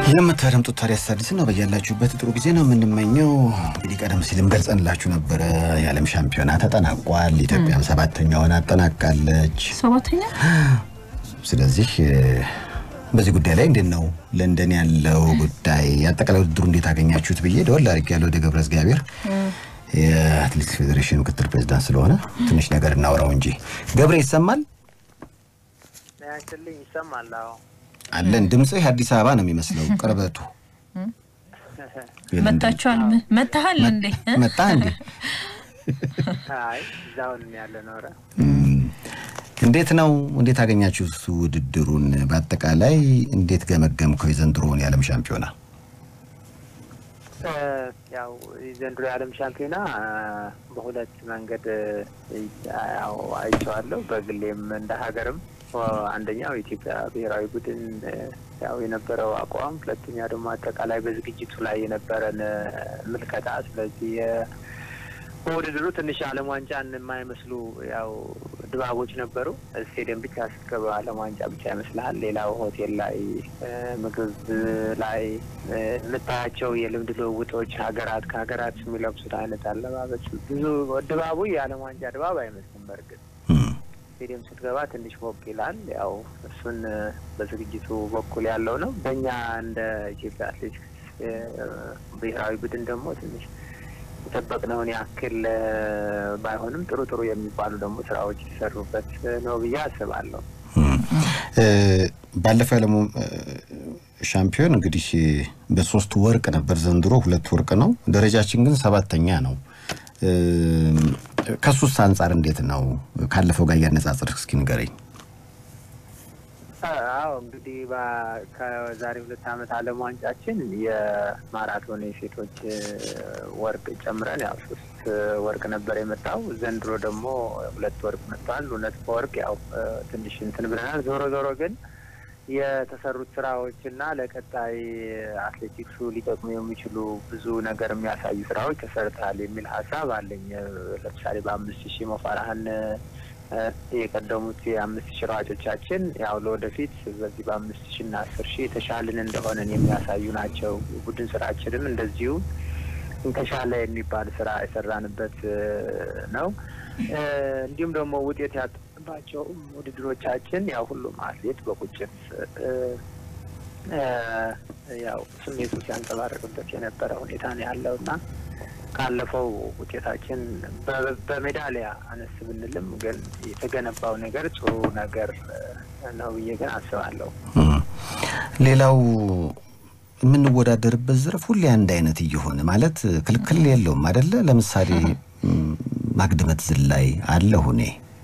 የምታደምጡት ታዲያስ አዲስ ነው። በያላችሁበት ጥሩ ጊዜ ነው የምንመኘው። እንግዲህ ቀደም ሲልም ገልጸንላችሁ ነበረ። የዓለም ሻምፒዮና ተጠናቋል። ኢትዮጵያም ሰባተኛውን አጠናቃለች። ሰባተኛ ስለዚህ በዚህ ጉዳይ ላይ እንዴት ነው ለንደን ያለው ጉዳይ አጠቃላይ ውድድሩ እንዴት አገኛችሁት ብዬ ደወል አድርጌ ያለው ወደ ገብረ እግዚአብሔር የአትሌቲክስ ፌዴሬሽን ምክትል ፕሬዚዳንት ስለሆነ ትንሽ ነገር እናውራው እንጂ ገብረ ይሰማል ያችልኝ ይሰማል። አዎ አለን ድምፅህ የአዲስ አበባ ነው የሚመስለው ቅርበቱ መታችኋል? መታሃል እንዴ? መጣ እንዴ? አይ እዛውን ያለ ኖረ እንዴት ነው እንዴት አገኛችሁ ውድድሩን? በአጠቃላይ እንዴት ገመገምከው የዘንድሮውን የዓለም ሻምፒዮና? ያው ዘንድሮ የዓለም ሻምፒዮና በሁለት መንገድ ያው አይቼዋለሁ። በግሌም እንደ ሀገርም አንደኛው የኢትዮጵያ ብሔራዊ ቡድን ያው የነበረው አቋም፣ ሁለተኛ ደግሞ አጠቃላይ በዝግጅቱ ላይ የነበረን ምልከታ። ስለዚህ በውድድሩ ትንሽ ዓለም ዋንጫን የማይመስሉ ያው ድባቦች ነበሩ። ስቴዲየም ብቻ ስትገባ ዓለም ዋንጫ ብቻ ይመስልሃል። ሌላው ሆቴል ላይ ምግብ ላይ የምታያቸው የልምድ ልውውጦች ሀገራት ከሀገራት የሚለብሱት አይነት አለባበስ ብዙ ድባቡ የዓለም ዋንጫ ድባብ አይመስልም። በእርግጥ ስቴዲየም ስትገባ ትንሽ ሞቅ ይላል። ያው እሱን በዝግጅቱ በኩል ያለው ነው። በእኛ እንደ ኢትዮጵያ አትሌቲክስ ብሔራዊ ቡድን ደግሞ ትንሽ የጠበቅነውን ያክል ባይሆንም ጥሩ ጥሩ የሚባሉ ደግሞ ስራዎች የተሰሩበት ነው ብዬ አስባለሁ። ባለፈው የዓለሙ ሻምፒዮን እንግዲህ በሶስት ወርቅ ነበር። ዘንድሮ ሁለት ወርቅ ነው። ደረጃችን ግን ሰባተኛ ነው። ከሱስ አንጻር እንዴት ነው? ካለፈው ጋር እያነጻጸርክ እስኪ ንገረኝ። አዎ እንግዲህ ከዛሬ ሁለት ዓመት ዓለም ዋንጫችን የማራቶን የሴቶች ወርቅ ጨምረን ያው ሶስት ወርቅ ነበር የመጣው። ዘንድሮ ደግሞ ሁለት ወርቅ መጥቷል። እውነት በወርቅ ያው ትንሽ እንትን ብለናል። ዞሮ ዞሮ ግን የተሰሩት ስራዎች እና ለቀጣይ አትሌቲክሱ ሊጠቅሙ የሚችሉ ብዙ ነገር የሚያሳዩ ስራዎች ተሰርተሃል የሚል ሀሳብ አለኝ። ለምሳሌ በአምስት ሺህ መፋራህን የቀደሙት የአምስት ሺህ ሯጮቻችን ያው ለወደፊት በዚህ በአምስት ሺህ እና አስር ሺህ የተሻልን እንደሆነን የሚያሳዩ ናቸው። ቡድን ስራችንም እንደዚሁ የተሻለ የሚባል ስራ የሰራንበት ነው። እንዲሁም ደግሞ ውጤት ያጣባቸው ውድድሮቻችን ያው ሁሉም አትሌት በቁጭት ያው ስሜቱ ሲያንጸባርቅበት የነበረ ሁኔታ ነው ያለው እና ካለፈው ውጤታችን በሜዳሊያ አነስ ብንልም ግን የተገነባው ነገር ጥሩ ነገር ነው ብዬ ግን አስባለሁ። ሌላው የምንወዳደርበት ዘርፍ ሁሌ አንድ አይነት እየሆነ ማለት ክልክል የለውም አደለ? ለምሳሌ ማግድመት ዝላይ አለ ሁኔ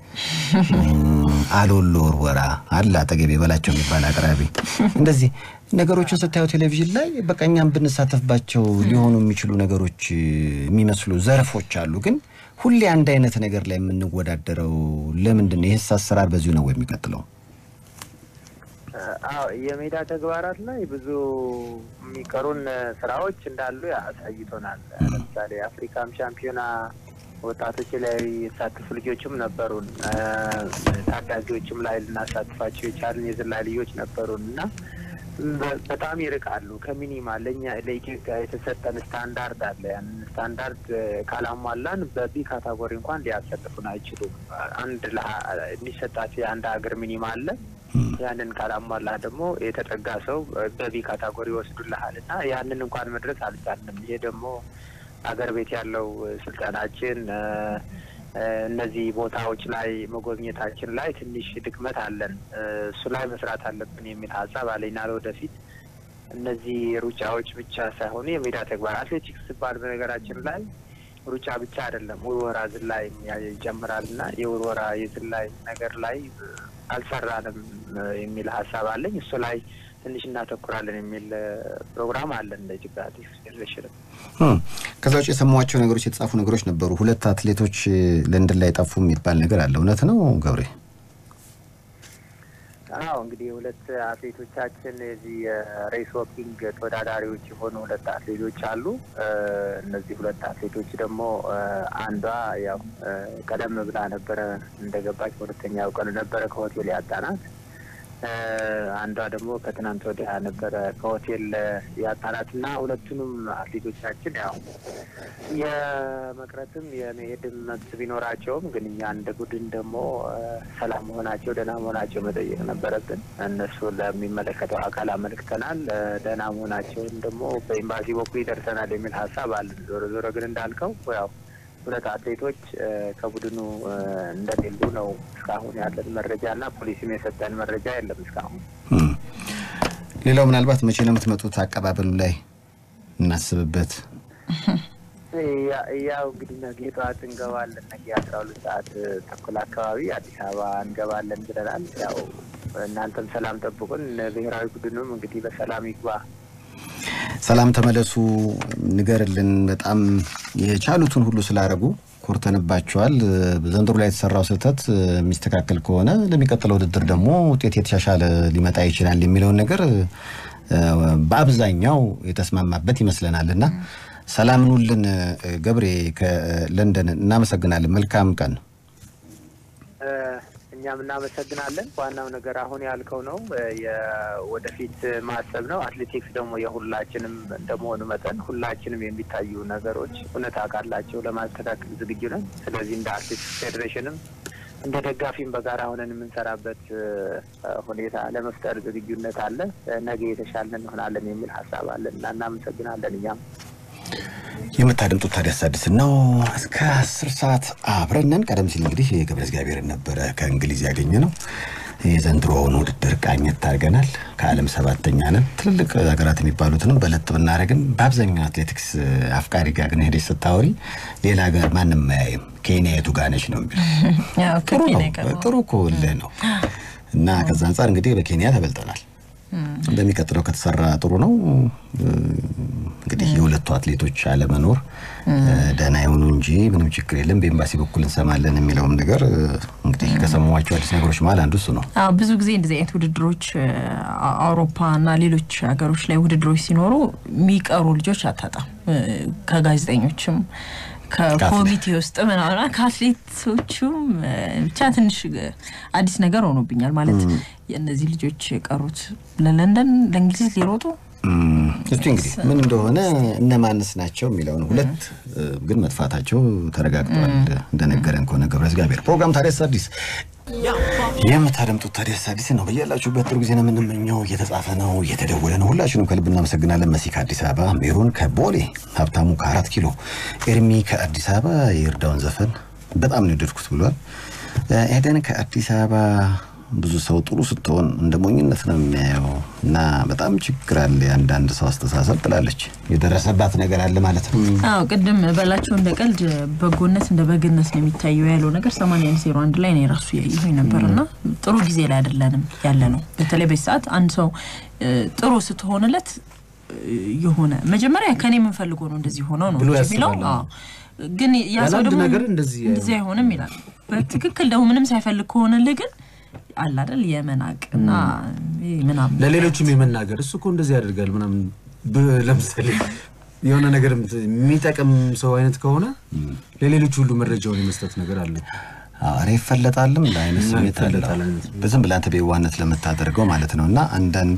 አሎሎ ወርወራ አለ አጠገቤ በላቸው የሚባል አቅራቢ እንደዚህ ነገሮችን ስታዩ ቴሌቪዥን ላይ በቃ እኛም ብንሳተፍባቸው ሊሆኑ የሚችሉ ነገሮች የሚመስሉ ዘርፎች አሉ። ግን ሁሌ አንድ አይነት ነገር ላይ የምንወዳደረው ለምንድን ነው? ይህስ አሰራር በዚሁ ነው የሚቀጥለው? አዎ የሜዳ ተግባራት ላይ ብዙ የሚቀሩን ስራዎች እንዳሉ ያሳይቶናል። ለምሳሌ የአፍሪካም ሻምፒዮና ወጣቶች ላይ የተሳተፉ ልጆችም ነበሩን። ታዳጊዎችም ላይ ልናሳትፋቸው የቻልን የዝላይ ልጆች ነበሩን እና በጣም ይርቃሉ ከሚኒማ ለእኛ ለኢትዮጵያ የተሰጠን ስታንዳርድ አለ። ያንን ስታንዳርድ ካላሟላን በቢ ካታጎሪ እንኳን ሊያሰልፉን አይችሉም። አንድ የሚሰጣቸው የአንድ ሀገር ሚኒማ አለ። ያንን ካላሟላ ደግሞ የተጠጋ ሰው በቢ ካታጎሪ ይወስዱልሃል እና ያንን እንኳን መድረስ አልቻልንም። ይሄ ደግሞ አገር ቤት ያለው ስልጠናችን እነዚህ ቦታዎች ላይ መጎብኘታችን ላይ ትንሽ ድክመት አለን። እሱ ላይ መስራት አለብን የሚል ሀሳብ አለኝና ለወደፊት እነዚህ ሩጫዎች ብቻ ሳይሆኑ የሜዳ ተግባር አትሌቲክስ ሲባል በነገራችን ላይ ሩጫ ብቻ አይደለም፣ ውርወራ ዝላይ ይጨምራል እና የውርወራ የዝላይ ነገር ላይ አልሰራንም የሚል ሀሳብ አለኝ። እሱ ላይ ትንሽ እናተኩራለን የሚል ፕሮግራም አለን እንደ ኢትዮጵያ አትሌቲክስ ፌዴሬሽንም። ከዛ ውጭ የሰማኋቸው ነገሮች የተጻፉ ነገሮች ነበሩ። ሁለት አትሌቶች ለንደን ላይ ጠፉ የሚባል ነገር አለ። እውነት ነው ገብሬ? አዎ እንግዲህ ሁለት አትሌቶቻችን የዚህ የሬስ ወኪንግ ተወዳዳሪዎች የሆኑ ሁለት አትሌቶች አሉ። እነዚህ ሁለት አትሌቶች ደግሞ አንዷ ያው ቀደም ብላ ነበረ እንደገባች በሁለተኛው ቀን ነበረ ከሆቴል ያጣናት። አንዷ ደግሞ ከትናንት ወዲያ ነበረ ከሆቴል ያጣናት እና ሁለቱንም አትሌቶቻችን ያው የመቅረትም የመሄድም መብት ቢኖራቸውም ግን እኛ እንደ ቡድን ደግሞ ሰላም መሆናቸው ደህና መሆናቸው መጠየቅ ነበረብን። እነሱ ለሚመለከተው አካል አመልክተናል። ደህና መሆናቸውን ደግሞ በኤምባሲ በኩል ይደርሰናል የሚል ሀሳብ አለን። ዞሮ ዞሮ ግን እንዳልከው ያው ሁለት አትሌቶች ከቡድኑ እንደሌሉ ነው እስካሁን ያለን መረጃ እና ፖሊስም የሰጠን መረጃ የለም እስካሁን። ሌላው ምናልባት መቼ ነው የምትመጡት? አቀባበሉ ላይ እናስብበት። ያው እንግዲህ ነገ ጠዋት እንገባለን። ነገ አስራ ሁለት ሰዓት ተኩል አካባቢ አዲስ አበባ እንገባለን ብለናል። ያው እናንተም ሰላም ጠብቁን። ብሔራዊ ቡድኑም እንግዲህ በሰላም ይግባ። ሰላም ተመለሱ፣ ንገርልን። በጣም የቻሉትን ሁሉ ስላደረጉ ኮርተንባቸዋል። ዘንድሮ ላይ የተሰራው ስህተት የሚስተካከል ከሆነ ለሚቀጥለው ውድድር ደግሞ ውጤት የተሻሻለ ሊመጣ ይችላል የሚለውን ነገር በአብዛኛው የተስማማበት ይመስለናል እና ሰላም ኑልን። ገብሬ ከለንደን እናመሰግናለን። መልካም ቀን። እኛም እናመሰግናለን። ዋናው ነገር አሁን ያልከው ነው፣ ወደፊት ማሰብ ነው። አትሌቲክስ ደግሞ የሁላችንም እንደመሆኑ መጠን ሁላችንም የሚታዩ ነገሮች እውነታ ካላቸው ለማስተካከል ዝግጁ ነን። ስለዚህ እንደ አትሌቲክስ ፌዴሬሽንም እንደ ደጋፊም በጋራ ሆነን የምንሰራበት ሁኔታ ለመፍጠር ዝግጁነት አለ። ነገ የተሻለ እንሆናለን የሚል ሀሳብ አለን እና እናመሰግናለን እኛም የምታደምጡት ታዲያስ አዲስ ነው። እስከ አስር ሰዓት አብረንን። ቀደም ሲል እንግዲህ የገብረ እግዚአብሔርን ነበረ ከእንግሊዝ ያገኘ ነው። የዘንድሮውን ውድድር ቃኘት አድርገናል። ከዓለም ሰባተኛ ነን። ትልልቅ ሀገራት የሚባሉትንም በለጥ ብናደርግም በአብዛኛው አትሌቲክስ አፍቃሪ ጋር ግን ሄደች ስታወሪ ሌላ ሀገር ማንም አያይም። ኬንያ የቱ ጋር ነች ነው የሚለው። ጥሩ ነው፣ ጥሩ እኮ እልህ ነው። እና ከዛ አንጻር እንግዲህ በኬንያ ተበልጠናል። በሚቀጥለው ከተሰራ ጥሩ ነው። እንግዲህ የሁለቱ አትሌቶች አለመኖር ደህና የሆኑ እንጂ ምንም ችግር የለም፣ በኤምባሲ በኩል እንሰማለን የሚለውም ነገር እንግዲህ ከሰማኋቸው አዲስ ነገሮች መሀል አንዱ እሱ ነው። ብዙ ጊዜ እንደዚህ አይነት ውድድሮች አውሮፓ እና ሌሎች ሀገሮች ላይ ውድድሮች ሲኖሩ የሚቀሩ ልጆች አታጣም። ከጋዜጠኞችም ከኮሚቴ ውስጥ ምናምን ከአትሌቶቹም ብቻ ትንሽ አዲስ ነገር ሆኖብኛል። ማለት የእነዚህ ልጆች የቀሩት ለለንደን ለእንግሊዝ ሊሮጡ እስቲ እንግዲህ ምን እንደሆነ እነማንስ ናቸው የሚለውን ሁለት ግን መጥፋታቸው ተረጋግጠዋል። እንደነገረን ከሆነ ገብረ እግዚአብሔር ፕሮግራም ታዲያስ አዲስ የምታደምጡት ታዲያስ አዲስ ነው። በያላችሁበት ጥሩ ጊዜ ነው የምንመኘው። እየተጻፈ ነው፣ እየተደወለ ነው። ሁላችንም ከልብ እናመሰግናለን። መሲ ከአዲስ አበባ፣ ሜሮን ከቦሌ፣ ሀብታሙ ከአራት ኪሎ፣ ኤርሚ ከአዲስ አበባ የእርዳውን ዘፈን በጣም ነው የወደድኩት ብሏል። ኤደን ከአዲስ አበባ ብዙ ሰው ጥሩ ስትሆን እንደ ሞኝነት ነው የሚያየው እና በጣም ችግር አለ የአንዳንድ ሰው አስተሳሰብ ትላለች። የደረሰባት ነገር አለ ማለት ነው። አዎ ቅድም በላቸው እንደ ቀልድ በጎነት እንደ በግነት ነው የሚታየው ያለው ነገር ሰማንያ ዜሮ አንድ ላይ ነው የራሱ ያየሁኝ ነበር እና ጥሩ ጊዜ ላይ አይደለንም ያለ ነው። በተለይ በዚህ ሰዓት አንድ ሰው ጥሩ ስትሆንለት የሆነ መጀመሪያ ከኔ የምንፈልገው ነው እንደዚህ ሆነው ነው የሚለው ግን ያ ሰው ደግሞ እንደዚህ አይሆንም ይላል። በትክክል ደግሞ ምንም ሳይፈልግ ከሆነልህ ግን አለ አይደል የመናቅ እና ምናምን ለሌሎችም የመናገር እሱ እኮ እንደዚህ ያደርጋል ምናምን ለምሳሌ የሆነ ነገር የሚጠቅም ሰው አይነት ከሆነ ለሌሎች ሁሉ መረጃውን የመስጠት ነገር አለ። ኧረ ይፈለጣልም ለአይነት ስሜት አለ በዝም ብለህ አንተ በየዋህነት ለምታደርገው ማለት ነው። እና አንዳንዴ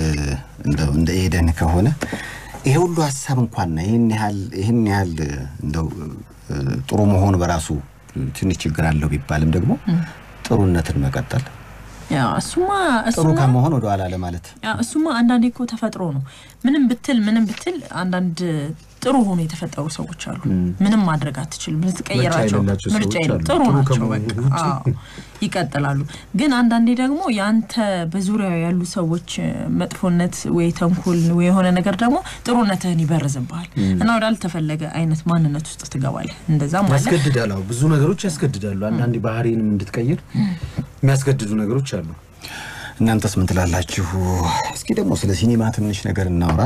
እንደ ኤደን ከሆነ ይሄ ሁሉ ሀሳብ እንኳን ይህን ያህል ይህን ያህል እንደው ጥሩ መሆኑ በራሱ ትንሽ ችግር አለው ቢባልም ደግሞ ጥሩነትን መቀጠል እሱማ ጥሩ ከመሆን ወደ ኋላ ለማለት እሱማ አንዳንዴ እኮ ተፈጥሮ ነው። ምንም ብትል ምንም ብትል አንዳንድ ጥሩ ሆኖ የተፈጠሩ ሰዎች አሉ። ምንም ማድረግ አትችልም። ልትቀይራቸው ምርጫ የለም። ጥሩ ናቸው፣ በቃ ይቀጥላሉ። ግን አንዳንዴ ደግሞ የአንተ በዙሪያው ያሉ ሰዎች መጥፎነት ወይ ተንኮል ወይ የሆነ ነገር ደግሞ ጥሩነትህን ይበርዝብሃል እና ወዳልተፈለገ አይነት ማንነት ውስጥ ትገባለህ። እንደዛም አለ ያስገድዳል። አዎ ብዙ ነገሮች ያስገድዳሉ። አንዳንዴ ባህሪንም እንድትቀይር የሚያስገድዱ ነገሮች አሉ። እናንተስ ምን ትላላችሁ? እስኪ ደግሞ ስለ ሲኒማ ትንሽ ነገር እናውራ።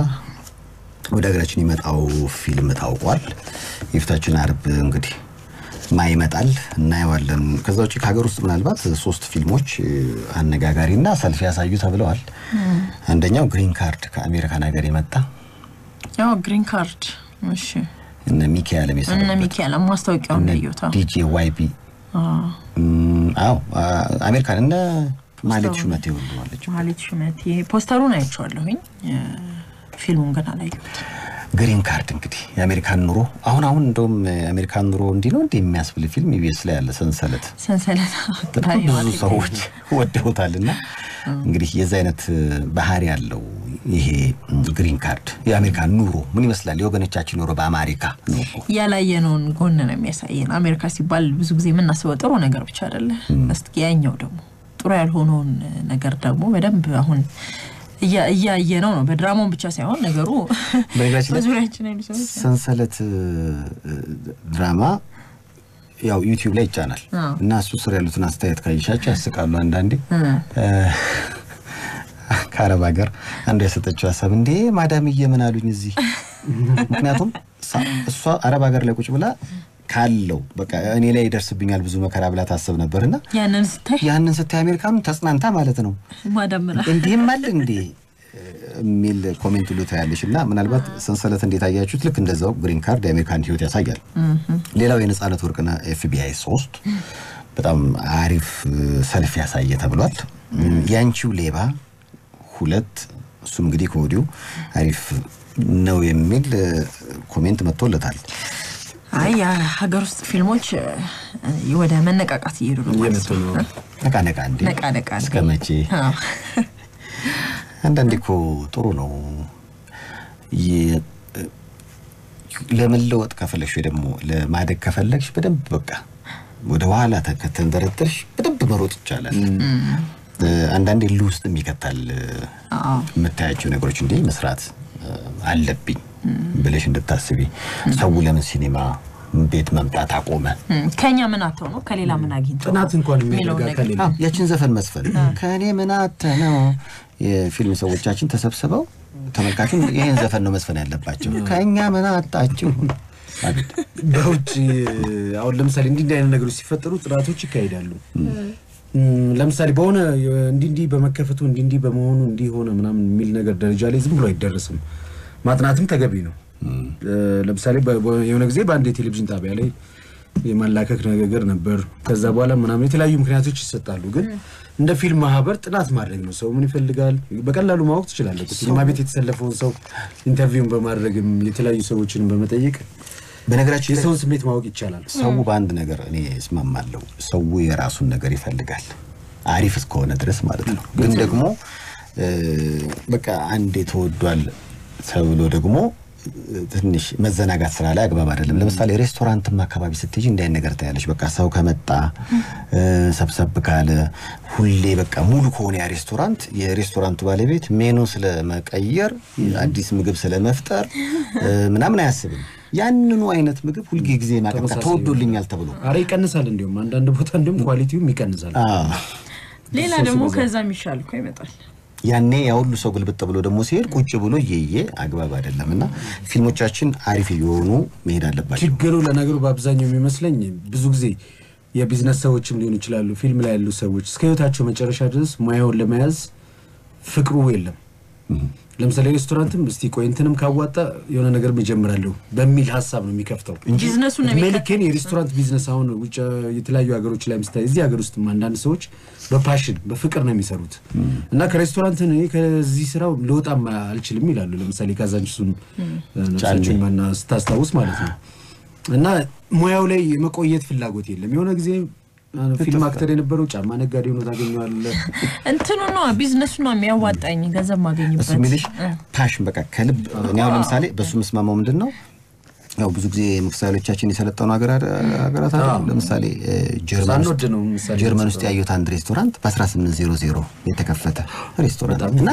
ወደ ሀገራችን የመጣው ፊልም ታውቋል። የፊታችን አርብ እንግዲህ ማ ይመጣል እናየዋለን። ከዛ ውጭ ከሀገር ውስጥ ምናልባት ሶስት ፊልሞች አነጋጋሪና ሰልፍ ያሳዩ ተብለዋል። አንደኛው ግሪን ካርድ ከአሜሪካን ሀገር የመጣ ያው ግሪን ካርድ እሺ፣ እነ ሚካኤል እነ ሚካኤል ማስታወቂያውን ያየሁት ዲጄ ዋይቢ አዎ፣ አሜሪካን እነ ማለት ሹመቴ ሁሉ አለች። ማህሌት ሹመቴ ፖስተሩን አይቼዋለሁኝ እ፣ ፊልሙን ግን አላየሁትም። ግሪን ካርድ እንግዲህ የአሜሪካን ኑሮ አሁን አሁን እንደውም የአሜሪካን ኑሮ እንዲህ ነው እንዲህ የሚያስብል ፊልም ኢቢኤስ ላይ ያለ ሰንሰለት ሰንሰለት በጣም ብዙ ሰዎች ወደውታል። እና እንግዲህ የዚ አይነት ባህሪ ያለው ይሄ ግሪን ካርድ የአሜሪካን ኑሮ ምን ይመስላል? የወገኖቻችን ኑሮ በአሜሪካ ነው እኮ። ያላየነውን ጎን ነው የሚያሳየን። አሜሪካ ሲባል ብዙ ጊዜ የምናስበው ጥሩ ነገር ብቻ አይደለ። እስኪ ያኛው ደግሞ ጥሩ ያልሆነውን ነገር ደግሞ በደንብ አሁን እያ- እያየ ነው ነው በድራማውን ብቻ ሳይሆን ነገሩ በነገራችን ላይ በዙሪያችን ያሉ ሰዎች ሰንሰለት እ፣ ድራማ ያው ዩቲዩብ ላይ ይጫናል አዎ። እና እሱ ስር ያሉትን አስተያየት ካየሻቸው ያስቃሉ። አንዳንዴ እ፣ እ፣ ከአረብ ሀገር አንዱ የሰጠችው ሀሳብ እንዴ ማዳምዬ ምን አሉኝ እዚህ ምክንያቱም ሳ- እሷ አረብ ሀገር ላይ ቁጭ ብላ ካለው በቃ እኔ ላይ ይደርስብኛል ብዙ መከራ ብላ ታስብ ነበር እና ያንን ስታይ ያንን ስታይ አሜሪካኑን ተጽናንታ ማለት ነው ማዳምራ እንዲህም አለ እንዴ የሚል ኮሜንት ሁሉ ታያለሽ። እና ምናልባት ሰንሰለት እንዴት አያችሁት? ልክ እንደዛው ግሪን ካርድ የአሜሪካን ሕይወት ያሳያል። ሌላው የነጻነት ወርቅነህ ኤፍቢአይ ሶስት በጣም አሪፍ እ፣ ሰልፍ ያሳየ ተብሏል። ያንቺው ሌባ ሁለት እሱም እንግዲህ ከወዲሁ አሪፍ ነው የሚል እ፣ ኮሜንት መጥቶለታል። አይ የሀገር ውስጥ ፊልሞች እ፣ ወደ መነቃቃት እየሄዱ ነው ማለት እየመጡ ነው። ነው። ነቃ ነቃ እንዴ ነቃ ነቃ እንዴ። እስከ መቼ? አዎ። አንዳንዴ እኮ ጥሩ ነው የ- ለመለወጥ ከፈለግሽ ወይ ደግሞ ለማደግ ከፈለግሽ በደንብ በቃ ወደ ኋላ ተ- ከተንደረደርሽ በደንብ መሮጥ ይቻላል። እ፣ አንዳንዴ ል ውስጥ ይከታል እ፣ አዎ። የምታያቸው ነገሮች እንዲህ መስራት እ፣ አለብኝ ብለሽ እንድታስቢ ሰው ለምን ሲኔማ ቤት መምጣት አቆመ? እም፣ ከኛ ምን አተው ነው ከሌላ ምን አግኝተው ነው ጥናት እንኳን የሚያደርግ የሚለውን አካል ነገር የለም። አዎ፣ ያችን ዘፈን መስፈን ከእኔ ምን አተ ነው የፊልም ሰዎቻችን ተሰብስበው ተመልካቹን ይህን ዘፈን ነው መስፈን ያለባቸው። ከእኛ ምን አጣችሁ? አቤት። በውጭ አሁን ለምሳሌ እንዲህ እንዲህ አይነት ነገሮች ሲፈጠሩ ጥናቶች ይካሄዳሉ። እም፣ ለምሳሌ በሆነ እንዲህ እንዲህ በመከፈቱ እንዲህ እንዲህ በመሆኑ እንዲህ ሆነ ምናምን የሚል ነገር ደረጃ ላይ ዝም ብሎ አይደረስም። ማጥናትም ተገቢ ነው። እ፣ ለምሳሌ በ- በ- የሆነ ጊዜ በአንድ የቴሌቪዥን ጣቢያ ላይ የማላከክ ነገር ነበር። ከዛ በኋላ ምናምን የተለያዩ ምክንያቶች ይሰጣሉ። ግን እንደ ፊልም ማህበር ጥናት ማድረግ ነው። ሰው ምን ይፈልጋል በቀላሉ ማወቅ ትችላለህ። እኮ ሲኒማ ቤት የተሰለፈውን ሰው ኢንተርቪውን በማድረግም የተለያዩ ሰዎችን በመጠየቅ በነገራችን ላይ የሰውን ስሜት ማወቅ ይቻላል። ሰው በአንድ ነገር እኔ እስማማለሁ። ሰው የራሱን ነገር ይፈልጋል አሪፍ እስከሆነ ድረስ ማለት ነው። ግን ደግሞ እ፣ በቃ አንዴ ተወዷል ተብሎ ደግሞ እ፣ ትንሽ መዘናጋት ስራ ላይ አግባብ አይደለም። ለምሳሌ ሬስቶራንትም አካባቢ ስትሄጂ እንዲህ አይነት ነገር ታያለሽ። በቃ ሰው ከመጣ እ፣ ሰብሰብ ካለ ሁሌ በቃ ሙሉ ከሆነ ያ ሬስቶራንት የሬስቶራንቱ ባለቤት ሜኑ ስለመቀየር አዲስ ምግብ ስለመፍጠር እ፣ ምናምን አያስብም። ያንኑ አይነት ምግብ ሁልጊዜ ማቀርብ ተመሳሳይ ተወዶልኛል ተብሎ አረ ይቀንሳል። እንዲሁም አንዳንድ ቦታ እንዲሁም ኳሊቲውም ይቀንሳል። አዎ። ሌላ ደግሞ ከዛ የሚሻል እኮ ይመጣል። ያኔ ያ ሁሉ ሰው ግልብጥ ብሎ ደግሞ ሲሄድ ቁጭ ብሎ እየየ አግባብ አይደለም እና ፊልሞቻችን አሪፍ እየሆኑ መሄድ አለባቸው። ችግሩ ለነገሩ በአብዛኛው የሚመስለኝ ብዙ ጊዜ የቢዝነስ ሰዎችም ሊሆኑ ይችላሉ። ፊልም ላይ ያሉ ሰዎች እስከ ህይወታቸው መጨረሻ ድረስ ሙያውን ለመያዝ ፍቅሩ የለም። ለምሳሌ ሬስቶራንትም እስቲ ቆይ እንትንም ካዋጣ የሆነ ነገር ይጀምራለሁ በሚል ሀሳብ ነው የሚከፍተው ቢዝነሱን ነው እድሜ የሚከተለው። ልኬን የሬስቶራንት ቢዝነስ አሁን ውጭ የተለያዩ ሀገሮች ላይ ምስታይ እዚህ ሀገር ውስጥ አንዳንድ ሰዎች በፓሽን በፍቅር ነው የሚሰሩት እና ከሬስቶራንት እኔ ከዚህ ስራው ልወጣም አልችልም ይላሉ። ለምሳሌ ካዛንችሱን ነፍሳቸውን ማና ስታስታውስ ማለት ነው እና ሙያው ላይ የመቆየት ፍላጎት የለም። የሆነ ጊዜ ፊልም አክተር የነበረው ጫማ ነጋዴ ሆኖ ታገኘዋለህ። እንትኑ ነው ቢዝነሱ ነው የሚያዋጣኝ ገንዘብ ማገኝበት እሱ የሚልሽ ፓሽን በቃ ከልብ እኔ አሁን ለምሳሌ በእሱ ምስማማው ምንድን ነው ያው ብዙ ጊዜ ምሳሌዎቻችን የሰለጠኑ ሀገራት ሀገራት አሉ። ለምሳሌ እ፣ ጀርመን ውስጥ ሳንወድ ነው ምሳሌ ጀርመን ውስጥ ያየሁት አንድ ሬስቶራንት በ1800 የተከፈተ ሬስቶራንት እና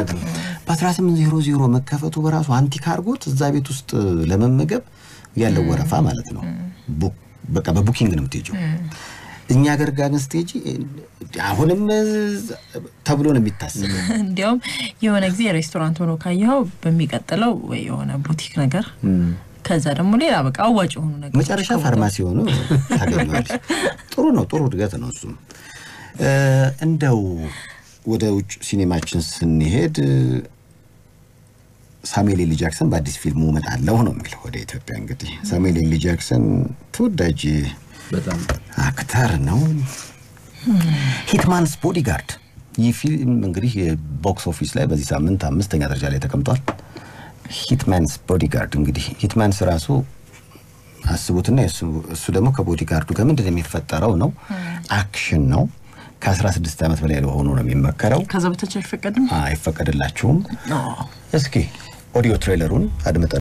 በ1800 መከፈቱ በራሱ አንቲክ አድርጎት እዛ ቤት ውስጥ ለመመገብ ያለው ወረፋ ማለት ነው። ቡ- በቃ በቡኪንግ ነው የምትሄጂው። እኛ ሀገር ጋር ግን ስትሄጂ አሁንም ተብሎ ነው የሚታሰበው። እንዲያውም የሆነ ጊዜ ሬስቶራንት ሆኖ ካየኸው በሚቀጥለው ወይ የሆነ ቡቲክ ነገር ከዛ ደግሞ ሌላ በቃ አዋጭ የሆኑ ነገር መጨረሻ ፋርማሲ ሆኖ ታገኘዋለች። ጥሩ ነው፣ ጥሩ እድገት ነው እሱም። እ፣ እንደው ወደ ውጭ ሲኔማችን ስንሄድ ሳሙኤል ኤሊ ጃክሰን በአዲስ ፊልሙ እመጣለሁ ነው የሚለው ወደ ኢትዮጵያ። እንግዲህ ሳሙኤል ኤሊ ጃክሰን ተወዳጅ በጣም አክተር ነው። ሂትማንስ ቦዲጋርድ ይህ ፊልም እንግዲህ ቦክስ ኦፊስ ላይ በዚህ ሳምንት አምስተኛ ደረጃ ላይ ተቀምጧል። ሂትማንስ ቦዲጋርድ እንግዲህ ሂትማንስ ራሱ አስቡትና የእሱ- እሱ ደግሞ ከቦዲጋርዱ ጋር ምንድን ነው የሚፈጠረው ነው አክሽን ነው። ከ16 ዓመት በላይ ለሆኑ ነው የሚመከረው። ከዛ በታች አይፈቀድም። አይፈቀድላችሁም። አዎ። እስኪ ኦዲዮ ትሬለሩን አድምጠን